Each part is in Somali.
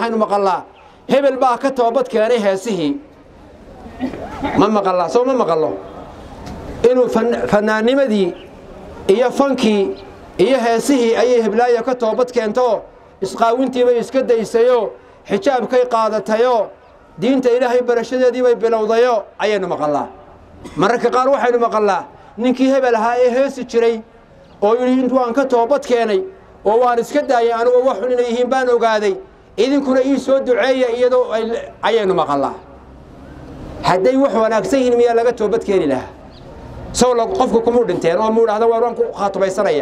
waxaynu maqallaa hebel baa ka toobad keenay heesihii ma maqallaa soo ma maqallo inuu fannaannimadii iyo fankii iyo heesihii ayay heblaayo ka toobad keento isqaawintiibay iska daysayoo xijaabkay qaadatayoo diinta ilaahay barashadeedii bay bilowdayo ayaynu maqallaa mararka qaar waxaynu maqallaa ninkii hebel ahaa ee heesi jiray oo yidhi int waan ka toobad keenay oo waan iska daayay anugu wax xun inay yihiin baan ogaaday idinkuna ii soo duceeya iyadoo ayaynu maqallaa hadday wax wanaagsan yihiin miyaa laga toobad keeni lahaa sow qofku kumuu dhinteen oo muu dhahda waan waan ku khaatubaysanaya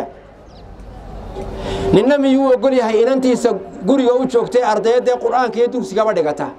ninna miyuu ogol yahay inantiisa guriga u joogtay ardayaddee qur'aanka iyo dugsigaba dhigata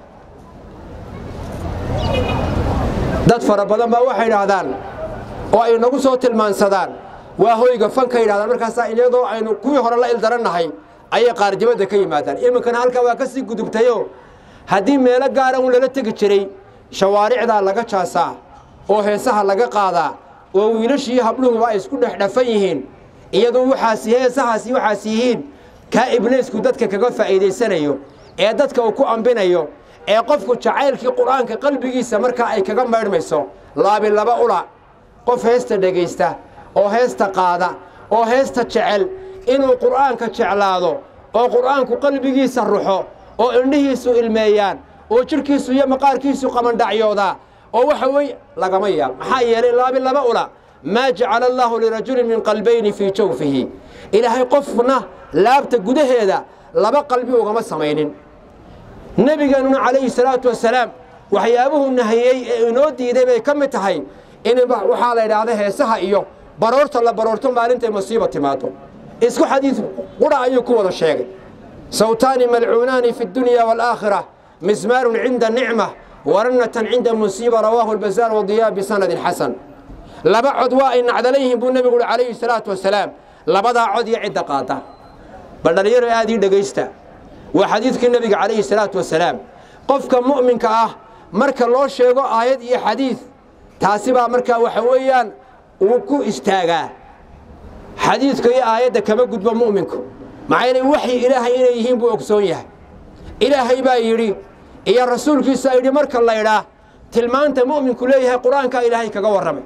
dad fara badan baa waxay idhaahdaan oo ay nagu soo tilmaansadaan waa hoyga fanka yidhahdaan markaasaa iyadoo aynu kuwii hore la ildarannahay ayay qaarjibadda ka yimaadaan iminkana halkaa waa ka sii gudubtayoo haddii meelo gaara un lala tegi jiray shawaaricdaa laga jaasaa oo heesaha laga qaadaa oo wiilashii habluhuba ay isku dhexdhafan yihiin iyadoo waxaasi heesahaasi waxaas yihiin kaa ibliisku dadka kaga faa'iidaysanayo ee dadka uu ku ambinayo ee qofku jacaylkii qur'aanka qalbigiisa markaa ay kaga maydhmayso laabi laba ula qof heesta dhegaysta oo heesta qaada oo heesta jecel inuu qur'aanka jeclaado oo qur'aanku qalbigiisa ruxo oo indhihiisu ilmeeyaan oo jidhkiisu iyo maqaarkiisu qabandhacyoodaa oo waxa weeye lagama yaab maxaa yeelay laabi laba ula maa jacala allaahu lirajulin min qalbayni fii jawfihi ilaahay qofna laabta gudaheeda laba qalbi ugama samaynin nebigeennuna calayhi salaatu wasalaam waxyaabuhu nahiyey ee inoo diiday bay ka mid tahay in waxaa la idhaahda heesaha iyo baroorta la baroorto maalintay masiiba timaado isku xadiid qura ayuu ku wada sheegay sawtaani malcuunaani fi dunya waalaakhira mismaarun cinda nicma warannatan cinda musiiba rawaahu albazaar wadiyaa bisanadin xasan laba cod waa ay nacdala yihiin buu nebigu uhi calayhi salaatu wasalaam labadaa cod iyo cidda qaada bal dhallinyaro aad ii dhegaysta waa xadiidkii nebiga calayhi salaatu wasalaam qofka mu'minka ah marka loo sheego aayad iyo xadiid taasi baa markaa waxa weeyaan uu ku istaagaa xadiidka iyo aayadda kama gudbo mu'minku maxaa yeelay waxyi ilaahay inay yihiin buu ogsoon yahay ilaahay baa yidhi iyo rasuulkiisa yidhi marka laydhaa tilmaanta mu'minku leeyahay qur'aankaa ilaahay kaga warramay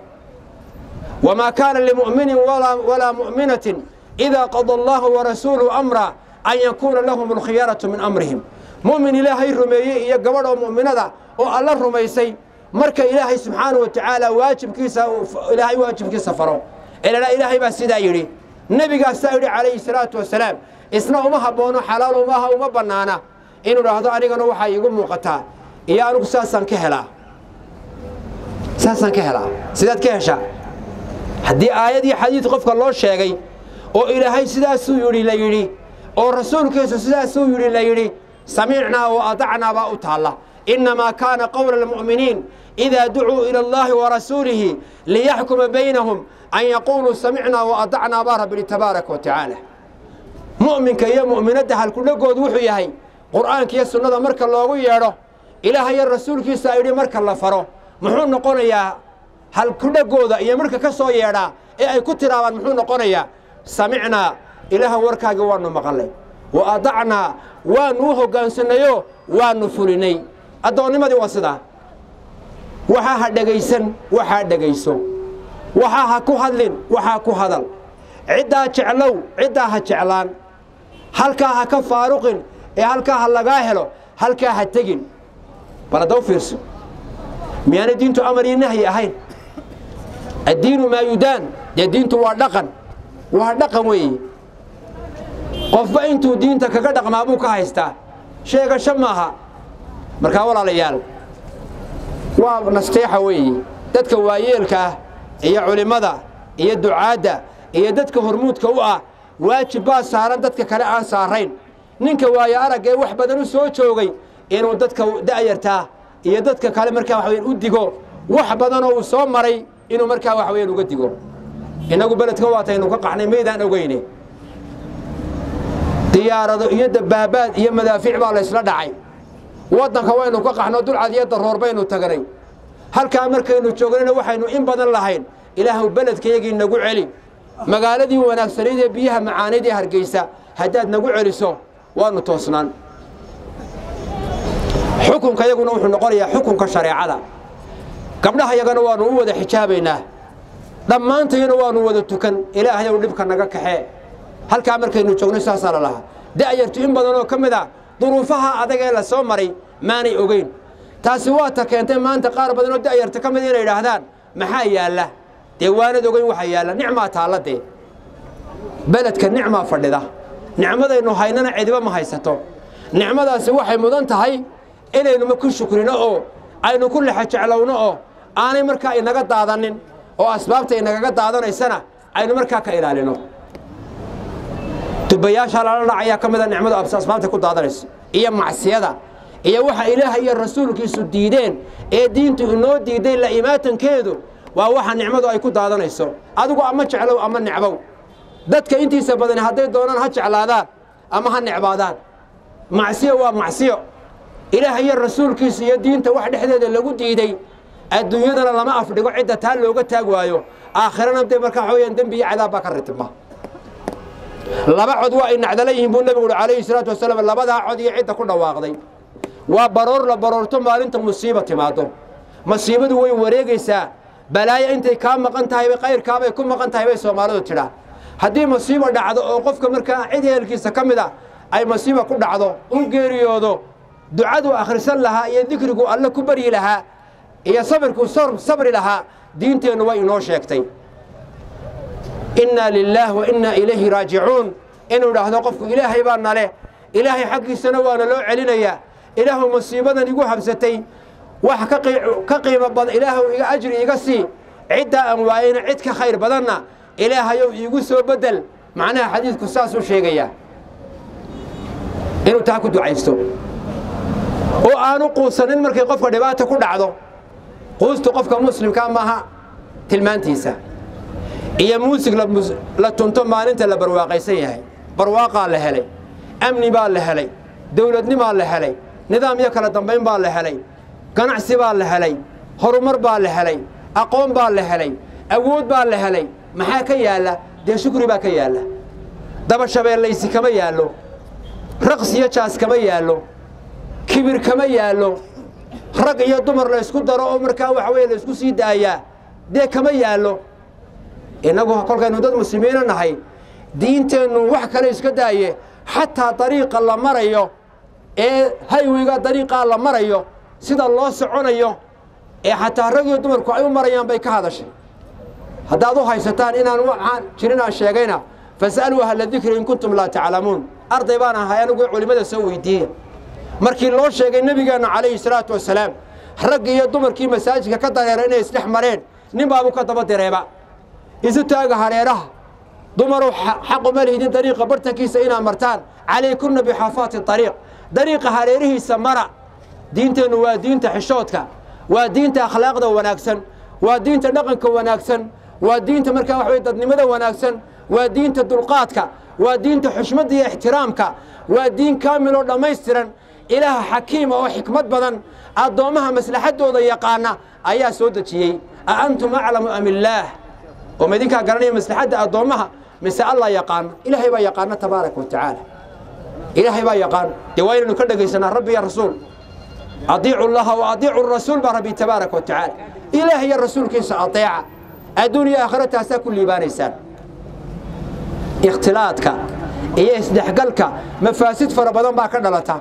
wamaa kaana limu'minin walaa mu'minatin idaa qada allaahu warasuuluhu amra an yakuuna lahum alkhiyaratu min amrihim mu'min ilaahay rumeeyey iyo gabadh oo mu'minada oo alla rumaysay marka ilaahay subxaanahu wa tacaala waajibkiisa ilaahay waajibkiisa faro elana ilaahay baa sidaa yidhi nebigaasaa yidhi calayhi salaatu wasalaam isna uma habboono xalaal umaha uma bannaana inuu dhahdo anigana waxaa iigu muuqataa iyo anigu saasaan ka helaa saasaan ka helaa sidaad ka heshaa haddii aayad iyo xadiid qofka loo sheegay oo ilaahay sidaasuu yidhi la yidhi oo rasuulkiisu sidaasuu yidhi la yidhi samicnaa wa adacnaa baa u taalla innamaa kaana qowla almu'miniin idaa ducuu ila allaahi warasuulihi liyaxkuma baynahum an yaquuluu samicnaa wa adacnaa baa rabbi tabaaraka wa tacaala mu'minka iyo mu'minadda halkudhagoodu wuxuu yahay qur'aanka iyo sunnada marka loogu yeedho ilaahayo rasuulkiisa yidhi marka la faro muxuu noqonayaa halkudhagooda iyo marka ka soo yeedhaa ee ay ku tiraabaan muxuu noqonayaa samicnaa ilaaha warkaagii waannu maqalnay wa adacnaa waannu u hoggaansannayo waannu fulinay addoonnimadii waa sidaa waxaa ha dhegaysan waxaa dhegayso waxaa ha ku hadlin waxaa ku hadal ciddaa jeclow ciddaa ha jeclaan halkaa ha ka faaruqin ee halkaa ha lagaa helo halkaa ha tegin bal hadda u fiirso miyaanay diintu amar iyo nahyi ahayn addiinu maa yudaan dee diintu waa dhaqan waa dhaqan weeye qofba intuu diinta kaga dhaqmaa buu ka haystaa sheegasho maaha markaa walaalayaal waa nasteexa weeye dadka waayeelka ah iyo culimmada iyo ducaadda iyo dadka hormuudka u ah waajib baa saaran dadka kale aan saarayn ninka waayo aragga ee wax badan u soo joogay inuu dadka da'yartaa iyo dadka kale markaa waxa weyaan u digo wax badanoo uu soo maray inuu markaa waxa weyaan uga digo innagu beledka waataynu ka qaxnay maydaan ogeyne diyaarado iyo dabaabaad iyo madaafiic baa laysla dhacay waddanka waynu ka qaxno dulcad iyo daroor baynu tagnay halkaa markaynu joognayna waxaynu in badan lahayn ilaahu beledkayagii nagu celi magaaladii wanaagsanayd ee biyaha macaanayd ee hargeysa haddaad nagu celiso waannu toosnaan xukunka yaguna wuxuu noqonayaa xukunka shareecada gabdhaha yagana waanu u wada xijaabaynaa dhammaantayana waanu wada tukan ilaahayow dhibka naga kaxee halkaa markaynu joogno saasaa la lahaa da'yartu in badan oo ka mid a duruufaha adag ee la soo maray maanay ogeyn taasi waa ta keentay maanta qaar badan oo da'yarta ka mid inay idhaahdaan maxaa yaalla dee waanad ogeyn waxaa yaalla nicmaa taalla dee beledka nicmaa fadhida nicmadaynu haynana cidiba ma haysato nicmadaasi waxay mudan tahay inaynuma ku shukrino oo aynu ku lexa jeclowno oo aanay markaa inaga daadanin oo asbaabta inagaga daadanaysana aynu markaa ka ilaalino dubayaasha lala dhacayaa ka mida nicmadu asbaabta ku daadanayso iyo macsiyada iyo waxa ilaaha iyo rasuulkiisu diideen ee diintu inoo diiday la imaatankeedu waa waxa nicmadu ay ku daadanayso adigu ama jeclow ama necbow dadka intiisa badani hadday doonaan ha jeclaadaan ama ha necbaadaan macsiyo waa macsiyo ilaah iyo rasuulkiisa iyo diinta wax dhexdeeda lagu diiday adduunyadana lama afdhigo cidda taa looga taag waayo aakhirana dee markaa waxa weyaan dembi iyo cadaab baa ka ritibma laba cod waa ay nacdala yihiin buu nebigu uhi calayhi salaatu wasalaam labadaa cod iyo cidda ku dhawaaqday waa baroor la baroorto maalinta musiiba timaado masiibadu way wareegaysaa balaayo intay kaa maqan tahayba kayrkaabay ku maqan tahay bay soomaalidu tidhaa haddii masiibo dhacdo oo qofka markaa cid ehelkiisa ka mid a ay masiiba ku dhacdo u geeriyoodo ducaduu akhrisan lahaa iyo dikrigu alle ku baryi lahaa iyo sabirkuu sabri lahaa diinteennu way inoo sheegtay innaa lilaah wa innaa ilayhi raajicuun inuu idhaahdo qofku ilaahay baa nale ilaahay xaggiisana waana loo celinayaa ilaahu masiibadan igu habsatay wax ka qiimo badan ilaahu iga ajri iga sii ciddaa aan waayeyna cid ka khayr badanna ilaahayow iigu soo beddel macnaha xadiidku saasuu sheegayaa inuu taa ku ducaysto oo aanu quusanin markay qofka dhibaata ku dhacdo quustu qofka muslimkaa maaha tilmaantiisa iyo muusig la tunto maalinta la barwaaqaysan yahay barwaaqaa la helay amni baa la helay dowladnimaa la helay nidaam iyo kala dambayn baa la helay ganacsi baa la helay horumar baa la helay aqoon baa la helay awood baa la helay maxaa ka yaalla dee shukri baa ka yaalla dabashabeellaysi kama yaallo raqs iyo jaas kama yaallo kibir kama yaallo rag iyo dumar la ysku daro oo markaa waxa weye la ysku sii daayaa dee kama yaallo innagu kolkaynu dad muslimiina nahay diinteennu wax kale iska daaye xataa dariiqa la marayo ee haywiga dariiqaa la marayo sida loo soconayo ee xataa rag iyo dumarku ay u marayaan bay ka hadashay haddaad u haysataan inaan waxaan jirin aan sheegayna fas'aluu ahla dikri in kuntum laa taclamuun arday baan ahay anigu culimmada soo weydiiya markii loo sheegay nebigeenna calayhi salaatu wasalaam raggi iyo dumarkii masaajidka ka dareera inay isdhex mareen nin baabuu ka daba direeba isu taaga hareeraha dumarow xaquma lihidin dariiqa bartankiisa inaad martaan calaykunna bixaafaati dariiq dariiqa hareerihiisa mara diinteennu waa diinta xishoodka waa diinta akhlaaqda wanaagsan waa diinta dhaqanka wanaagsan waa diinta markaa wax weye dadnimada wanaagsan waa diinta dulqaadka waa diinta xushmadda iyo ixtiraamka waa diin kaamil oo dhammaystiran ilaah xakiima oo xikmad badan addoommaha maslaxaddooda yaqaana ayaa soo dejiyey a antum aclamu am illaah oo ma idinkaa garanaya maslaxadda addoommaha mise allah yaqaano ilaahay baa yaqaano tabaaraka wa tacaala ilaahay baa yaqaan dee waa inaynu ka dhegaysanaa rabbi iyo rasuul adiicu llaha wa adiicu rasuul baa rabbi tabaaraka wa tacaala ilaah iyo rasuulkiisa adeeca adduun iyo aakhira taasaa ku liibaanaysaan ikhtilaadka iyo isdhexgalka mafaasid fara badan baa ka dhalata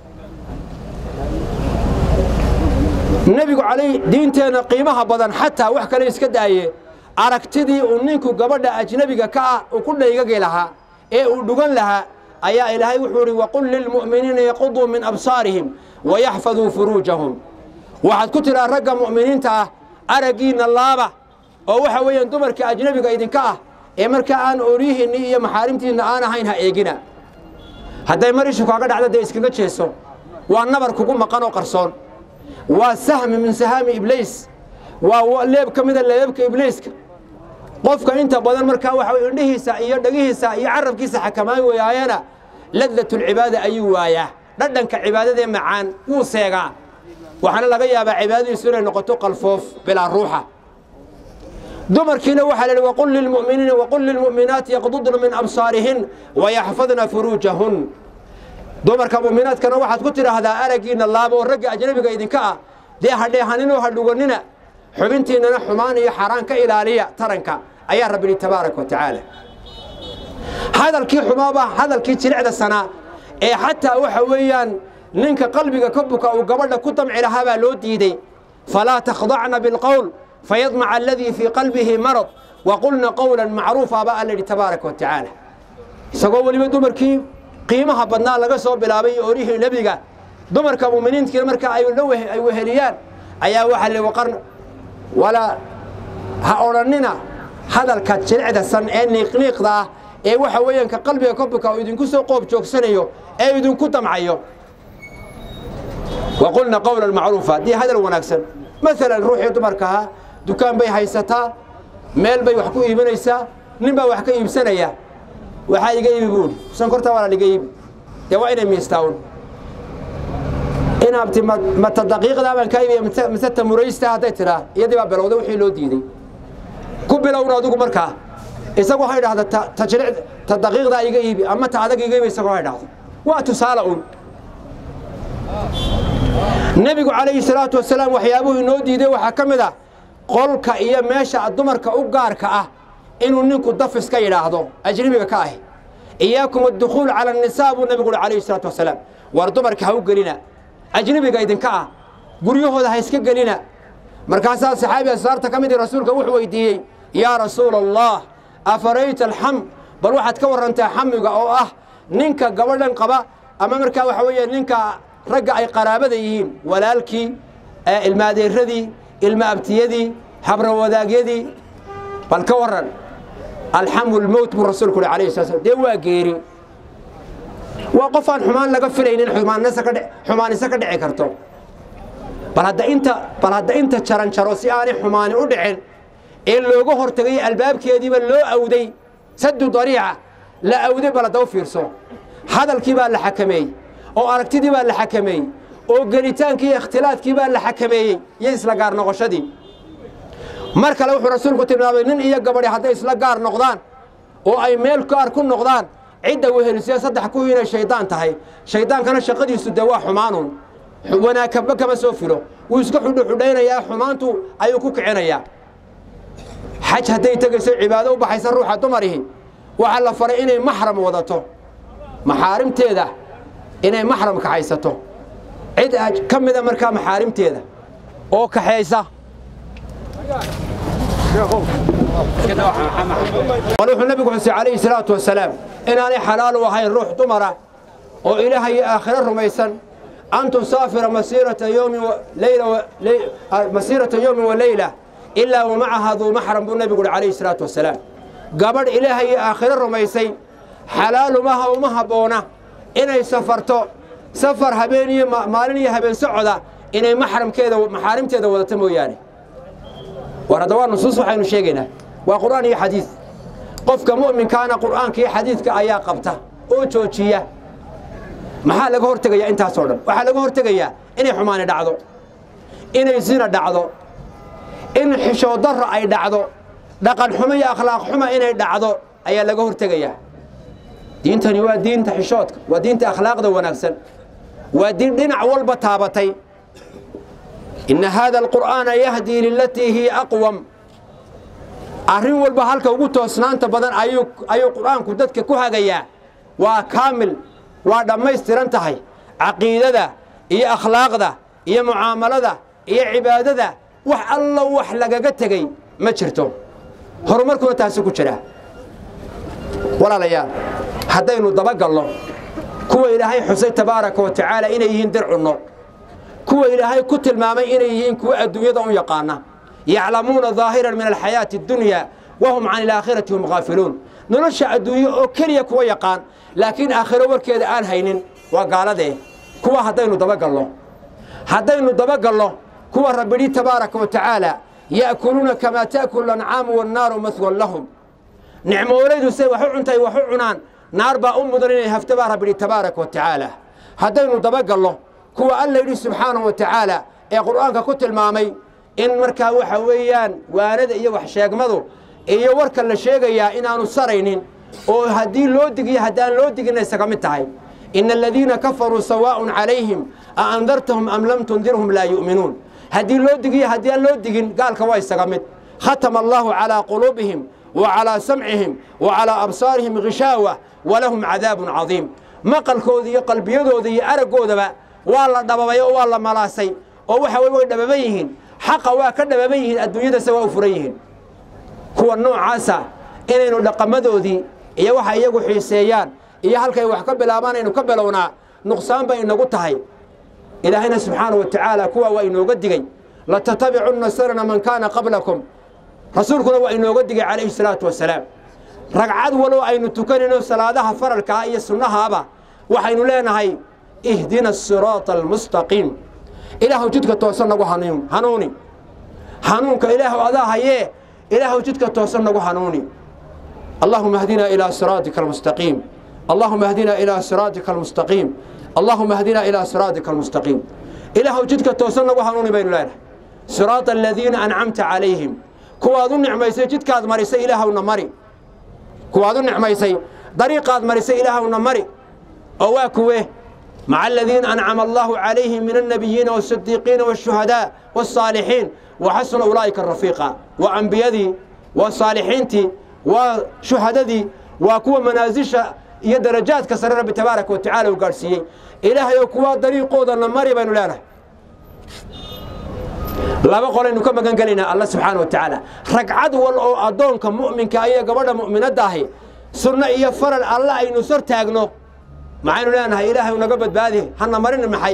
nebigu calay diinteenna qiimaha badan xataa wax kale iska daaye aragtidii uu ninku gabadha ajnebiga ka ah uu ku dhaygagi lahaa ee uu dhugan lahaa ayaa ilaahay wuxuu idhi waqul lilmu'miniina yaquduu min absaarihim wayaxfaduu furuujahum waxaad ku tidhaa ragga mu'miniinta ah araggiinna laaba oo waxa weeyaan dumarka ajnebiga idinka ah ee markaa aan ooryihiinni iyo maxaarimtiinna aan ahayn ha eegina hadday mar ishu kaaga dhacdo dee iskaga jeeso waa nabar kugu maqan oo qarsoon waa sahmi min sahaami ibliis waa leeb ka mida leebabka ibliiska qofka inta badan markaa waxa way indhihiisa iyo dhegihiisa iyo carabkiisa xakamaan weyaayana ladlatulcibaada ayuu waayaa dhadhanka cibaadadee macaan wuu seegaa waxaana laga yaabaa cibaadadiisu inay noqoto qalfoof bilaa ruuxa dumarkiina waxaa la yidhi waqul lilmu'miniina waqul lilmu'minaati yaqdudna min absaarihin wayaxfadna furuujahun dumarka mu'minaadkana waxaad ku tidhaahdaa araggiinna laabo oo ragga ajnabiga idinka ah dee hadheehaninoo hadhuganina xubintiinnana xumaan iyo xaaraan ka ilaaliya taranka ayaa rabbi yidhi tabaaraka wa tacaala hadalkii xumaaba hadalkii jilicda sanaa ee xataa waxa weeyaan ninka qalbiga ka buka uu gabadha ku damci lahaa baa loo diidey falaa takhdacna bilqowl fayadmaca aladii fii qalbihi marad waqulna qowlan macruufa baa alla yidhi tabaaraka wa tacaala isagoo weliba dumarkii qiimaha badnaa laga soo bilaabay orihii nebiga dumarka mu'miniintiina marka ay ay weheliyaan ayaa waxaa li waqar walaa ha odhannina hadalka jilicda san ee niiqniiqda ah ee waxa weeyaan ka qalbiga ka buka uu idinku soo qoob joogsanayo ee idinku damcayo waqulna qowlan macruufa haddii hadal wanaagsan maalan ruuxii dumarka ahaa dukaan bay haysataa meel bay wax ku iibinaysaa nin baa wax ka iibsanaya waxaa iga iibi buuri sankorta waa iga iibi dee waa inay miistaawn inaabti mata daqiiqdaa baan kaa iibiya mise ta muraysta hadday tidhaa iyadii baa bilowday wixii loo diiday ku bilowna adigu markaa isagu waxay dhahda ta jilic ta daqiiqdaa iga iibi ama ta adag iga iibi isagu waxay dhahda waa tusaale un nebigu calayhi salaatu wasalaam waxyaabuhu inoo diiday waxaa ka mid ah qolka iyo meesha dumarka u gaarka ah inuu ninku dafis ka yidhaahdo ajnabiga ka ahi iyaakum addukhuul cala annisaa buu nebigu uhi calayhi salaatu wasalaam war dumarka ha u gelina ajnabiga idinka ah guryahooda ha iska gelina markaasaa saxaabi asraarta ka mid ii rasuulka wuxuu weydiiyey yaa rasuula allah afarayta alxam bal waxaad ka warrantaa xamiga oo ah ninka gabadhan qaba ama markaa waxa weeye ninka ragga ay qaraabada yihiin walaalkii ilmaadeeradii ilma abtiyadii habrawadaegyadii bal ka warran alxamu lmowt buu rasuulku uhi alayhi sala slam dee waa geeri waa qof aan xumaan laga filaynin xumaanise ka dhici karto bal hadda inta bal hadda inta jaran jaro si aanay xumaani u dhicin ee looga hortagay albaabkeediiba loo awday sadu dariica la awday bal hadda u fiirso hadalkii baa la xakameeyey oo aragtidii baa la xakameeyey oo gelitaankii iyo ikhtilaadkii baa la xakameeyey iyo isla gaar noqoshadii mar kale wuxuu rasuulku tilmaamay nin iyo gabadhi hadday isla gaar noqdaan oo ay meel gaar ku noqdaan cidda wehelisiya saddex ku inay shaydaan tahay shaydaankana shaqadiisu dee waa xumaanun wanaag kaba kama soo filo wuu iska xudhuxudhaynayaa xumaantu ayuu ku kicinayaa xaj hadday tegayso cibaado u baxaysa ruuxa dumarihi waxaa la faray inay maxram wadato maxaarimteeda inay maxram kaxaysato cid ka mida markaa maxaarimteeda oo kaxaysa wuxuu nabigu xusay calayhi salaatu wasalaam inaanay xalaal u ahayn ruux dumara oo ilaaha iyo aakhiro rumaysan an tusaafira masiirata yowmin masiirata yowmin wa leyla ilaa wa macaha duu maxram buu nabigu uhi calayhi salaatu wasalaam gabadh ilaaha iyo aakhiro rumaysay xalaalumaha uma habboona inay safarto safar habeen iyo maalin iyo habeen socoda inay maxramkeeda maxaarimteeda wadata mooyaane war hadda waa nusuus waxaynu sheegaynaa waa qur'aan iyo xadiid qofka mu'minkaana qur'aanka iyo xadiidka ayaa qabta oo joojiya maxaa laga hortegayaa intaasoo dhan waxaa laga hortegayaa inay xumaani dhacdo inay zina dhacdo in xishoodarro ay dhacdo dhaqan xumo iyo akhlaaq xuma inay dhacdo ayaa laga hortegayaa diintani waa diinta xishoodka waa diinta akhlaaqda wanaagsan waa diin dhinac walba taabatay inna haada alqur'aana yahdii lilatii hiya aqwam arrin walba halka ugu toosnaanta badan ayuu ayuu qur'aanku dadka ku hagayaa waa kaamil waa dhammaystiran tahay caqiidada iyo akhlaaqda iyo mucaamalada iyo cibaadada wax allo wax lagaga tegey ma jirto horumarkuna taasi ku jira walaalayaal haddaynu dabagalno kuwa ilaahay xusay tabaaraka wa tacaala inay yihiin dir cunno kuwa ilaahay ku tilmaamay inay yihiin kuwa adduunyada u yaqaana yaclamuuna daahiran min alxayaati addunya wahum can ilaakhirati hum haafiluun nolosha adduunye oo keliya kuwa yaqaan laakiin aakhiro warkeeda aan haynin waa gaaladee kuwa haddaynu dabagalno haddaynu dabagalno kuwa rabbidhi tabaaraka wa tacaala ya'kuluuna kamaa ta'kulu ancaamu wannaaru mahwan lahum nicmoolaydu say wax u cuntay wax u cunaan naar baa u mudan inay hafto baa rabbidhi tabaaraka wa tacaala haddaynu dabagalno kuwa alla yidhi subxaanahu wa tacaala ee qur'aanka ku tilmaamay in markaa waxa weeyaan waanada iyo wax sheegmadu iyo warka la sheegayaa inaanu saraynin oo haddii loo digiyo haddaan loo digina isaga mid tahay ina aladiina kafaruu sawaaءun calayhim a andartahum am lam tundirhum laa yu'minuun haddii loo digiyo haddii aan loo digin gaalka waa isaga mid khatama allahu calaa quluubihim wa calaa samcihim wa calaa absaarihim gishaawa walahum cadaabun cadiim maqalkooda iyo qalbiyadooda iyo araggoodaba waa la dhababay oo waa la malaasay oo waxa weye way dhababan yihiin xaqa waa ka dhababan yihiin adduunyadase waa u furan yihiin kuwa noocaasa inaynu dhaqamadoodii iyo waxa iyagu xiiseeyaan iyo halkay wax ka bilaabaan aynu ka bilownaa nuqsaan bay inagu tahay ilaahayna subxaanahu wa tacaala kuwa waa inooga digey latattabicunna sanana man kaana qablakum rasuulkuna waa inooga digay calayhi salaatu wasalaam ragcad walow aynu tukanayno salaadaha faralkaa iyo sunnahaaba waxaynu leenahay ihdina asiraata almustaqiim ilaahu jidka toosan nagu hanuun hanuuni hanuunka ilaahu adaa hayee ilaahu jidka toosan nagu hanuuni allahuma ahdina ilaa siraatika almustaqiim allahuma ahdina ilaa siraatika almustaqiim allahuma ahdina ilaa siraatika almustaqiim ilaahu jidka toosan nagu hanuuni baynu leenahay siraata aladiina ancamta calayhim kuwaad u nicmaysay jidkaad marisay ilaahowna mari kuwaad u nicmaysay dariiqaad marisay ilaahowna mari oo waa kuwe maca aladiina ancama allahu calayhim min alnabiyiina waasidiiqiina waashuhadaa waالsaalixiin waxasuna ulaa'ika rafiiqa waa ambiyadii waa saalixiintii waa shuhadadii waa kuwa manaasisha iyo darajaadka sare rabbi tabaaraka wa tacala uu gaadhsiiyey ilaahay oo kuwaa dariiqoodana mari baynu leenahay laba qolaynu ka magan gelaynaa alla subxaana wa tacaala ragcad wal oo addoonka mu'minka iyo gabadha mu'minadda ahi sunno iyo faral alla aynu sor taagno maxaynu leenahay ilaahay naga badbaadi hana marin maxay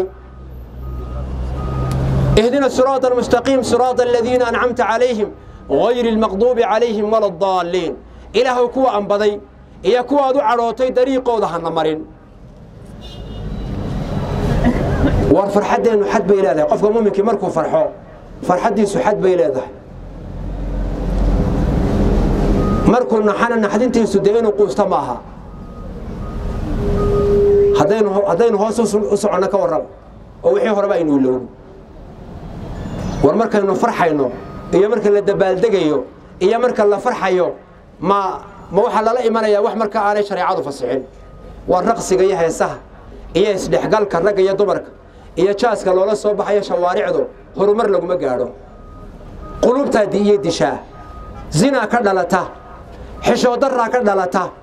اهدنا الصراط المستقيم صراط الذين أنعمت عليهم غير المغضوب عليهم ولا الضالين إله كوا أنبضي إيا كوا دو عروتي دريقو دهنا مرين war farxaddeenu xad bay leedahay qofka muuminkii markuu farxo farxaddiisu xad bay leedahay markuu naxana naxdintiisu dee inuu quusta maaha haddaynu haddaynu hoos u soconno ka warraba oo wixii horeba aynu ilowno war markaynu farxayno iyo marka la dabaaldegayo iyo marka la farxayo ma ma waxaa lala imanayaa wax marka aanay shareecadu fasixin waa raqsiga iyo heesaha iyo isdhexgalka ragga iyo dumarka iyo jaaska loola soo baxayo shawaaricdu horumar laguma gaadho qulubtaa iyo dishaa zinaa ka dhalata xishoodaraa ka dhalata